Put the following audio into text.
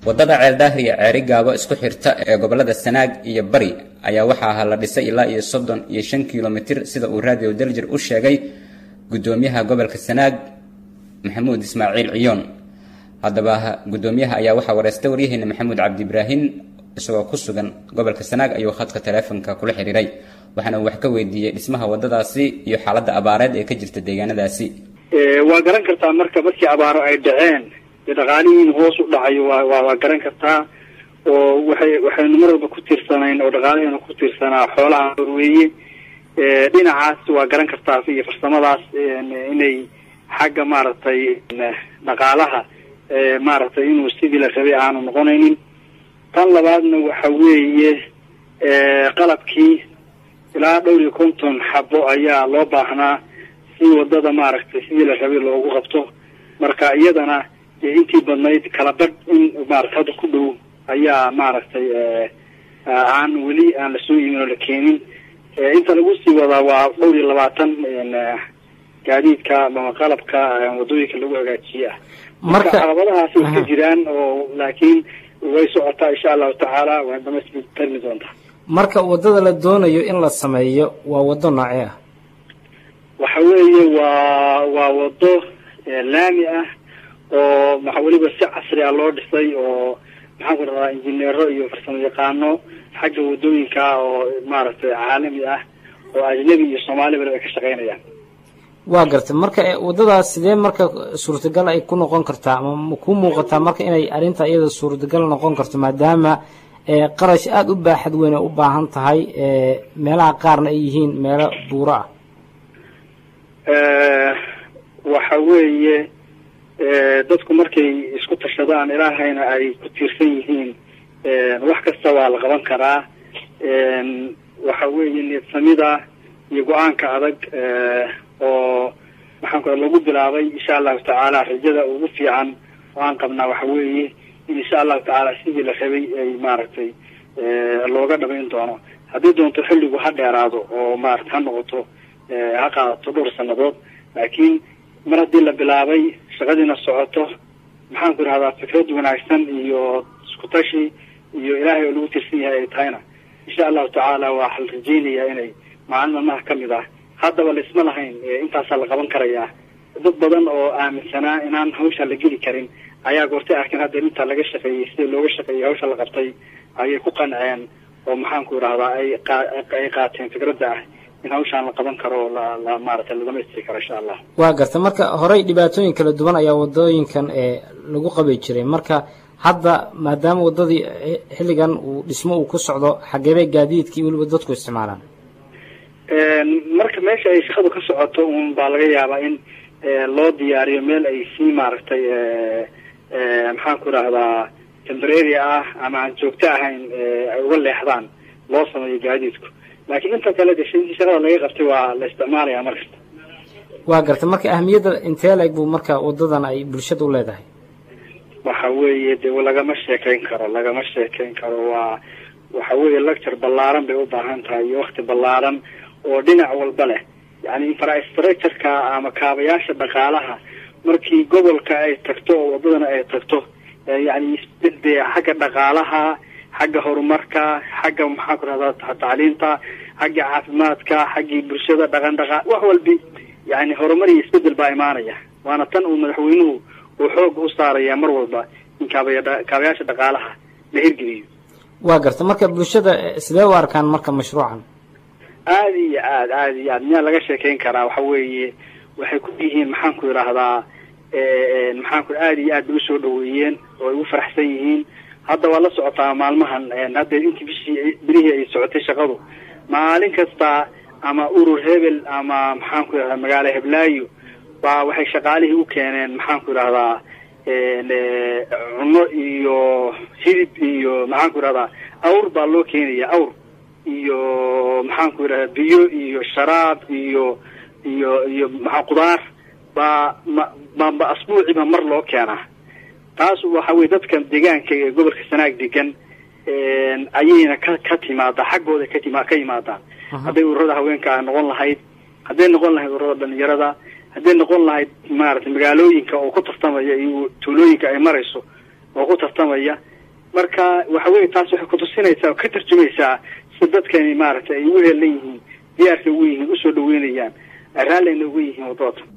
waddada ceeldaahir iyo ceeri gaabo isku xirta ee gobollada sanaag iyo bari ayaa waxaa la dhisay ilaa iyo soddon iyo shan kilomitir sida uu raadiyo daljir u sheegay guddoomiyaha gobolka sanaag maxamuud ismaaciil ciyoon haddaba guddoomiyaha ayaa waxaa wareystay waryaheena maxamuud cabdi ibraahin isagoo ku sugan gobolka sanaag ayuu khadka taleefonka kula xiriiray waxaana uu wax ka weydiiyey dhismaha waddadaasi iyo xaaladda abaareed ee ka jirta deegaanadaasi waa garan kartaa marka markii abaaro ay dhaceen dee dhaqaalihiin hoos u dhacayo waa waa waa garan kartaa oo waxay waxaynu mar walba ku tiirsanayn oo dhaqaalaheena ku tiirsanaa xoolaha horweeye dhinacaas waa garan kartaa iyo farsamadaas inay xagga maaragtay dhaqaalaha maaragtay inuu sidii la rabay aanu noqonaynin tan labaadna waxa weeye qalabkii ilaa dhowr iyo konton xabo ayaa loo baahnaa si wadada maaragtay sidii la rabay loogu qabto marka iyadana intii badnayd kala badh in maaragtay hadda ku dhow ayaa maaragtay aan weli aan lasoo imin oo la keenin inta lagu sii wadaa waa dhowr iyo labaatan gaadiidka ama qalabka wadooyinka lagu hagaajiye ah marka caqabadahaas way ka jiraan oo laakiin way socotaa insha allahu tacaala waa dhamaystirmi doontaa marka waddada la doonayo in la sameeyo waa waddo noocee ah waxa weeye waa waa waddo laami ah oo maxa weliba si casri ah loo dhisay oo maxaan ku dhadaa injineero iyo farsamo yaqaano xagga waddooyinka oo maaragtay caalami ah oo ajnabi iyo soomaaliba ay ka shaqaynayaan waa gartay marka waddadaas sidee marka suurtagal ay ku noqon kartaa ama ma ku muuqataa marka inay arrinta iyada suurtagal noqon karto maadaama qarash aada u baaxad weyn ay u baahan tahay meelaha qaarna ay yihiin meelo buuro ah waxa weeye dadku markay isku tashadaan ilaahayna ay ku tiirsan yihiin wax kasta waa la qaban karaa waxa weeye niyadsamida iyo go-aanka adag oo maxaan ku lagu bilaabay insha allahu tacaala rajada ugu fiican oo aan qabnaa waxa weeye in insha allahu tacaala sidii la rabay ay maaragtay looga dhamayn doono haddii doonto xilligu ha dheeraado oo maarata ha noqoto ha qaadato dhowr sanadood laakiin mar haddii la bilaabay shaqadiina socoto maxaan ku idhahdaa fikrad wanaagsan iyo isku tashi iyo ilaahay oo lagu tirsan yahay ay tahayna insha allahu tacaala waxaa la rajeynayaa inay maalin maalmaha ka mid ah haddaba laisma lahayn intaasaa la qaban karayaa dad badan oo aaminsanaa inaan hawsha la geli karin ayaa goortay arkeen hadda intaa laga shaqeeyey sida looga shaqeeyey hawsha la qabtay ayay ku qanceen oo maxaan ku idhahdaa ay ay qaateen fikradda ah in hawshaan la qaban karo la la maaragtay la dhamaystiri karo insha allah waa garta marka horey dhibaatooyin kala duwan ayaa wadooyinkan ee lagu qabi jiray marka hadda maadaama waddadii xilligan uu dhismo uu ku socdo xageebay gaadiidkii weliba dadku isticmaalaan marka meesha ay shaqadu ka socoto un baa laga yaabaa in loo diyaariyo meel ay sii maaragtay maxaan ku idhahdaa tembrary ah ama aan joogto ahayn ay uga leexdaan loo sameeyo gaadiidku laakiin inta kale de intii shaqada laga qabtay waa la isticmaalaya mar kasta waa garta marka ahmiyadda intee la-eg buu marka waddadan ay bulshada u leedahay waxa weeye de lagama sheekayn karo lagama sheekayn karo waa waxa weeye lecture ballaaran bay u baahan tahay iyo wakti ballaaran oo dhinac walba leh yani infrastructureka ama kaabayaasha dhaqaalaha markii gobolka ay tagto oo waddadana ay tagto yani isbedde xagga dhaqaalaha xagga horumarka xagga maxaan ku rahdaa tacliinta xagga caafimaadka xaggii bulshada dhaqan dhaqaa wax walbi yani horumar iyo isbedel baa imaanaya waana tan uu madaxweynuhu uu xooga u saaraya mar walba in kaabaya kaabayaasha dhaqaalaha la hirgeliyo waa garta marka bulshada sidee u arkaan marka mashruucan aada iyo aad aada iyo aad miyaa laga sheekeyn karaa waxa weeye waxay ku yihiin maxaan ku idhaahdaa maxaan ku aada iyo aad bay usoo dhaweeyeen oo ay u faraxsan yihiin hadda waa la socotaa maalmahan hadda intii bishii birihii ay socotay shaqadu maalin kasta ama urur hebel ama maxaan ku idhahdaa magaalo heblaayo baa waxay shaqaalihii u keeneen maxaan ku idhahdaa cunno iyo hilib iyo maxaan ku idhahdaa awr baa loo keenaya awr iyo maxaan ku idhahdaa biyo iyo sharaab iyo iyo iyo maxaa qudaar baa ma ba asbuuciba mar loo keenaa taas waxa weye dadkan deegaanka ee gobolka sanaag degan ayayna ka ka timaadaa xaggooda katima ka yimaadaan hadday ururada haweenka noqon lahayd hadday noqon lahayd ururada dhalinyarada hadday noqon lahayd maaragtay magaalooyinka oo ku tartamaya iyo tuulooyinka ay marayso oo ku tartamaya marka waxa weye taas waxay kutusinaysaa oo ka tarjumaysaa si dadkani maaragtay ay ugu heelan yihiin diyaarka ugu yihiin usoo dhaweynayaan raallina ugu yihiin wadooda